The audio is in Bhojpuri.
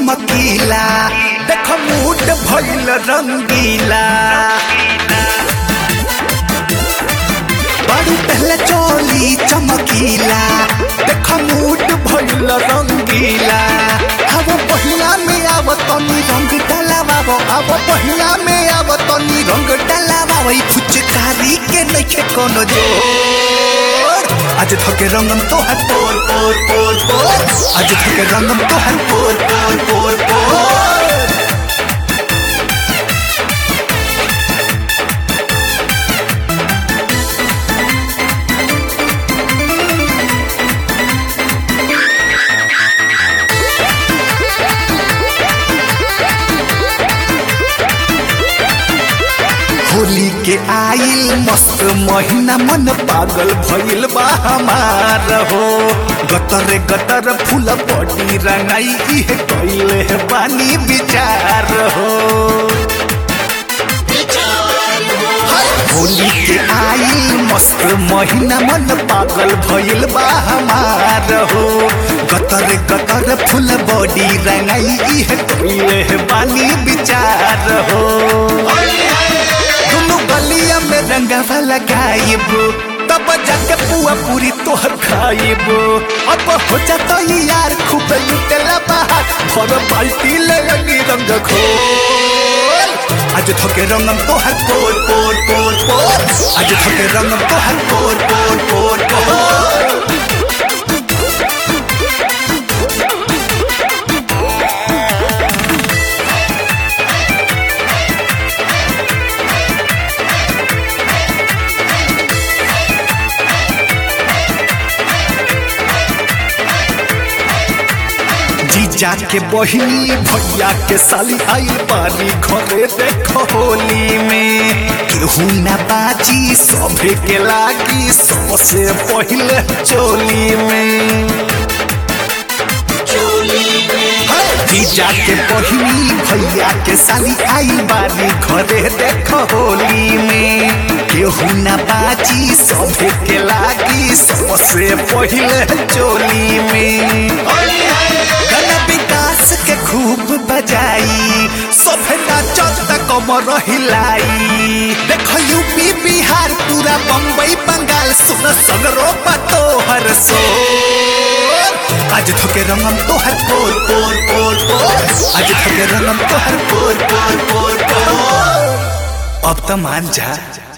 चमकीला देख मूड भइल रंगीला बड़ू पहले चोली चमकीला देख मूड भइल रंगीला अब पहिला में आव तनी रंग डलावावो अब पहिला में आव तनी रंग डलावावो ई फुचकारी के नइखे कोनो जोर आज थके रंगम तोहर पोर पोर पोर पोर आज थके रंगम तोहर पोर पोर पोर पोर होली के आइल मस्त महीना मन पागल भइल बा हमार हो गतर गतर फूल पटी रंगाई इहे कइले है बानी विचार हो होली के आइल मस्त महीना मन पागल भइल बा हमार हो गतर गतर फूल बॉडी रंगाई इहे कइले है बानी विचार हो दोनों गलिया में रंगवा लगाइब तब जाके पुआ पूरी तोहर खाइब अब हो जाता ये यार खूब लुटेला बाहर भर बाल्टी ले लगी रंग खोल आज थके रंगम तोहर पोर पोर पोर पोर आज थके रंगम तोहर पोर पोर पोर पोर जीजा के बहिनी भैया के साली आई बारी घरे देखो होली में केहू ना बाजी सभे के लागी सबसे पहले चोली में जीजा के बहिनी भैया के साली आई बारी घरे देखो होली में केहू ना बाजी सभे के लागी सबसे पहले चोली में गाना विकास के खूब बजाई सभे नाचत कमर हिलाई देखो यूपी बिहार पूरा बम्बई बंगाल सुन सगरो तोहर सोर आज थके रंगम तोहर पोर पोर पोर पोर आज थके रंगम तोहर पोर पोर पोर पोर अब तो मान जा